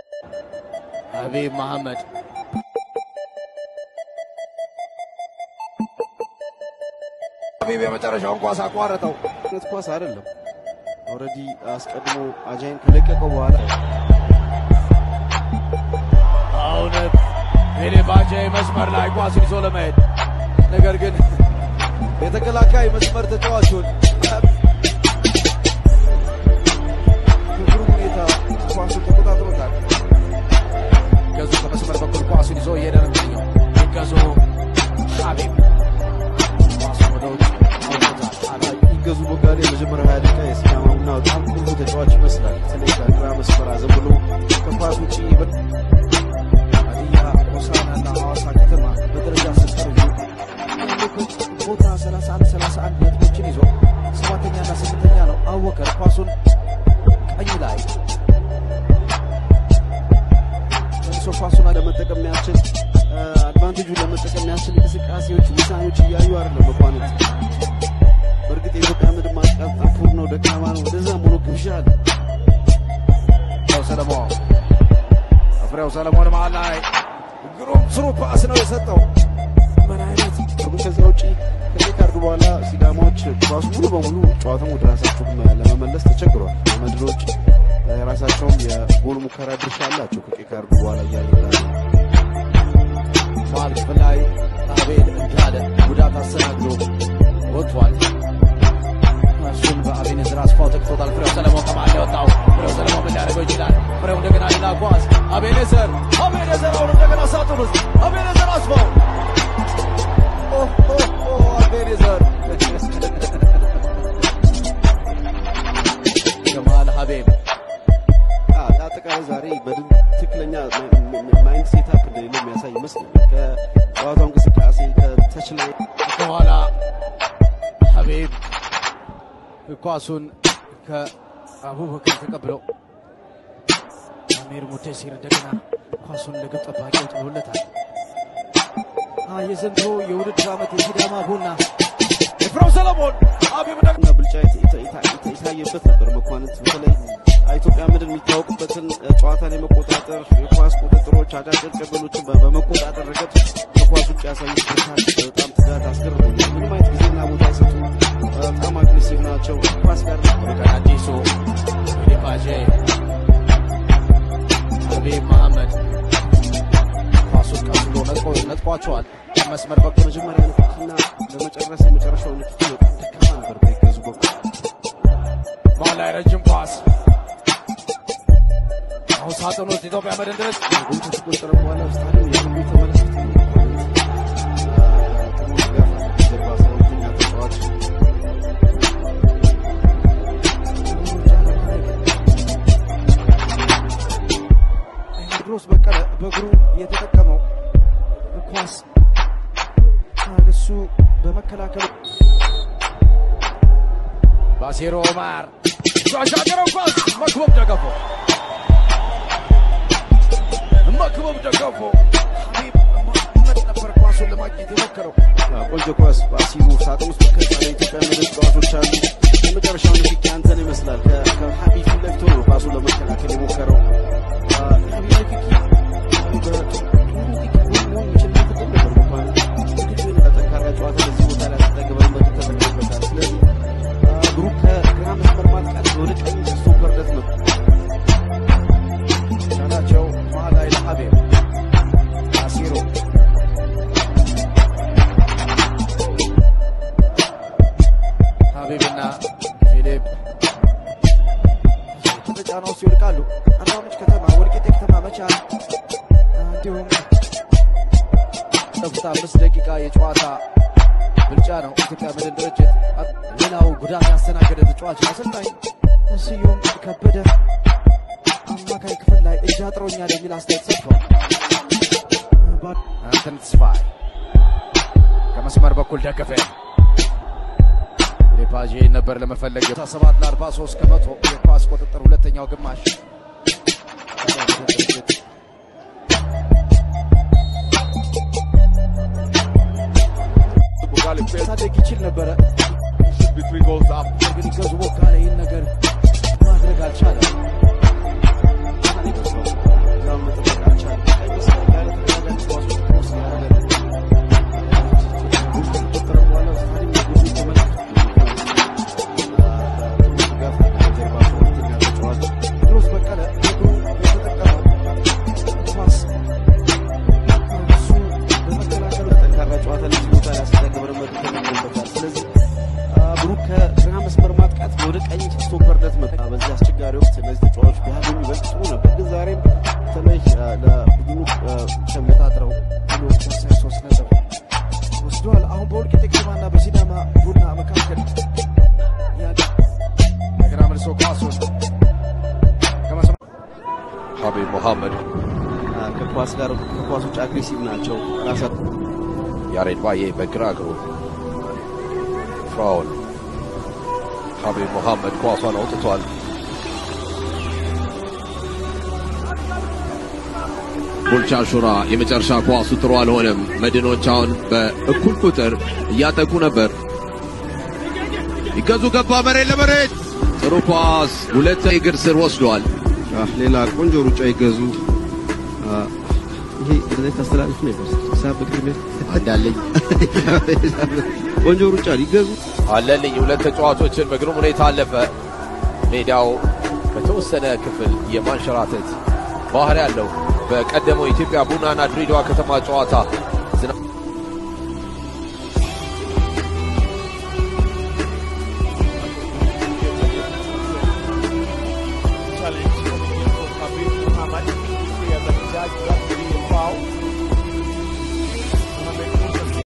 ሀቢብ መሐመድ ሀቢብ የመጨረሻውን ኳስ አቋረጠው። ነት ኳስ አይደለም። ኦልሬዲ አስቀድሞ አጃይን ከለቀቀው በኋላ አሁንም ፊሊፕ አጃይ መስመር ላይ ኳሱን ይዞ ለመሄድ ነገር ግን የተከላካይ መስመር ተጫዋቹን በግሩም ሁኔታ ኳሱን ተቆጣጥሮታል። ገዙ ከመስመር በኩል ኳሱን ይዞ እየሄደ ነው የሚገኘው። ገዙ ሀቢብ ኳሱን ወደ ውጭ አውጥቶታል። ይገዙ ቦጋሌ የመጀመሪያው ሀያ ደቂቃ የሲዳማ ቡና በጣም ቁልፍ ተጫዋች ይመስላል። በተለይ ከግራ መስመር አዘን ብሎ ከኳስ ውጭ ሀዲያ ሆሳዕናና ሐዋሳ ከተማ በደረጃ ሲቀርቡ ያለበት ቦታ 31 31 ነጥቦችን ይዞ ሰባተኛና ስምንተኛ ነው። አወከር ኳሱን ቀኝ ላይ መልሶ ኳሱን ለመጠቀም የሚያስችል አድቫንቴጁን ለመጠቀም የሚያስችል እንቅስቃሴዎች፣ ውሳኔዎች እያዩ አይደለም መኳንንት በእርግጥ የኢትዮጵያ ምድር ማጥቃት ጠንፉር ነው፣ ደካማ ነው። ወደዛም ሆኖ ግብዣ አለ። ፍሬው ሰለሞን ፍሬው ሰለሞን መሀል ላይ ግሩም ስሩ ፓስ ነው የሰጠው። ምን አይነት ትርጉም ከዚያ ውጪ ከዚህ ካርዱ በኋላ ሲዳማዎች ኳሱ ሙሉ በሙሉ ጨዋታውን ወደ ራሳቸው ለመመለስ ተቸግሯል። መድሮች የራሳቸውም የጎል ሙከራ ድርሻ አላቸው። ከቀይ ካርዱ በኋላ እያለ መሀል ክፍል ላይ አቤል እንዳለ ጉዳት አስተናግዶ ወጥቷል። እሱን በአቤኔዘር አስፋው ተክቶታል። ፍሬው ሰለሞን ከመሀል ነው የወጣው። ፍሬው ሰለሞን ምን ሊያደርገው ይችላል? ፍሬው እንደገና ሌላ ኳስ አቤኔዘር አቤኔዘር አሁን እንደገና ሳጥን ውስጥ አቤኔዘር አስፋው ኦ ኦ ኦ አቤኔዘር ከመሀል ሀቢብ አጠቃላይ ዛሬ በድን ትክክለኛ ማይንድ ሴታፕ እንደሌለው የሚያሳይ ይመስላል። ከጨዋታው እንቅስቃሴ ከተች ላይ ከኋላ ሀቢብ ኳሱን ከአቡበከር ተቀብለው አሚር ሙደሲር እንደገና ኳሱን ለግብ ጠባቂው ጥሎለታል። የዘንድሮ የውድድር ዓመት የሲዳማ ቡና ፍሬው ሰለሞን ሀቢብ ደግሞ እና ብልጫ የታ- የታ- የታ- የታየበት ነበር። መኳንንት በተለይ ኢትዮጵያ ምድር የሚታወቅበትን ጨዋታ ላይ መቆጣጠር፣ የኳስ ቁጥጥሮች፣ አጫጭር ቅብሎችን በ- በመቆጣጠር ረገድ ከኳስ ውጭ ያሳዩት ብርታት በጣም ትጋት አስገርሞኛል። ምንም አይነት ጊዜና ቦታ አይሰጡም። በጣም አግሬሲቭ ናቸው። ኳስ ጋር ሩቀን አዲሱ ፊሊፕ አጄ ሀቢብ መሐመድ ኳሱን ቀስሎ ነጥቆ- ነጥቋቸዋል። መስመር በኩል መጀመሪያ ንክኪና ለመጨረስ የመጨረሻው ንክኪ በጣም ደካማ ነበር በይገዙ በኩል መሀል ላይ ረጅም ኳስ አሁን ሳጥን ውስጥ ኢትዮጵያ መድን ድረስ ጎል ከተቆጠረ በኋላ ስታዲየም የሁሉ የተመለከት ነው። ጥሩ ድጋፍ አለ። ጀርባ አስራ ሁለተኛ ተጫዋች ቴዎድሮስ በቀለ በእግሩ የተጠቀመው ኳስ እሱ በመከላከሉ ባሲሮ ኦማር ሻሻገረው ኳስ መክበብ ደገፎ መክበብ ደገፎ ሀቢብ መሐመድ ነበር ኳሱን ለማግኘት የሞከረው። ቆንጆ ኳስ በአሲሩ ሳጥን ውስጥ በርካታ የኢትዮጵያ ምድር ተጫዋቾች አሉ። የመጨረሻው ንክኪ አንተን ይመስላል። ከ- ከሀቢብ ፊት ለፊት ሆኖ ኳሱን ለመከላከል የሞከረው አ፣ የሀቢብ ንክኪ በጥሩ ንክኪ ጎል መሆን የሚችልበት እድል ነበር። እንኳን ዝግጁ የሆነ ጠንካራ ጨዋታ በዚህ ቦታ ላይ አስጠግበን መጡ ተጠቅሞበታል። ስለዚህ አ፣ እግሩ ከግራ መስመር ማጥቃት ወደ ቀኝ ስቶፐር ለት ነው ቻላቸው መሀል ላይ ለሀቢብ ባሲሮ ሀቢብና ፊሊፕ በጫና ውስጥ ይወድቃሉ። አርባ ምንጭ ከተማ፣ ወልቂጤ ከተማ፣ መቻል እንዲሁም ጠፍታ አምስት ደቂቃ የጨዋታ ብልጫ ነው ኢትዮጵያ መድን ድርጅት። ሌላው ጉዳት ያስተናገደ ተጫዋች ነው። አሰልጣኝ ስዩም ከበደ አማካይ ክፍል ላይ እጅ አጥሮኛል የሚል አስተያየት ሰጥቷል። ባ- አንተን ተስፋይ ከመስመር በኩል ደገፈ ሌፓጄ ነበር ለመፈለግ ሰባት ለአርባ ሶስት ከመቶ የኳስ ቁጥጥር ሁለተኛው ግማሽ ቦጋሌ ፔስ ማሳደግ ይችል ነበረ፣ between goals up ግን ገዙ ቦጋለ ይህን ነገር ማድረግ አልቻለም። ሀቢብ ሙሐመድ አ፣ ከኳስ ጋር ከኳስ ውጭ አግሬሲቭ ናቸው። ራሳ ያሬድ ባዬ በግራ እግሩ ፍራውን ሀቢብ ሙሐመድ ኳሷን አውጥቷል። ቡልቻ ሹራ የመጨረሻ ኳሱ ጥሩ አልሆነም። መድኖች አሁን በእኩል ቁጥር እያጠቁ ነበር። ይገዙ ገባ መሬት ለመሬት ጥሩ ኳስ ሁለት እግር ስር ወስዷል። አ፣ ሌላ ቆንጆ ሩጫ ይገዙ። አ፣ ይሄ እንደዚህ ታስተላልፍ ነበር ሳብ ቅድሜ አንዳለኝ ቆንጆ ሩጫ ይገዙ። አለልኝ ሁለት ተጫዋቾችን በግሩም ሁኔታ አለፈ። ሜዳው በተወሰነ ክፍል የማንሸራተት ባህሪ ያለው በቀደመው የኢትዮጵያ ቡናና ድሬዳዋ ከተማ ጨዋታ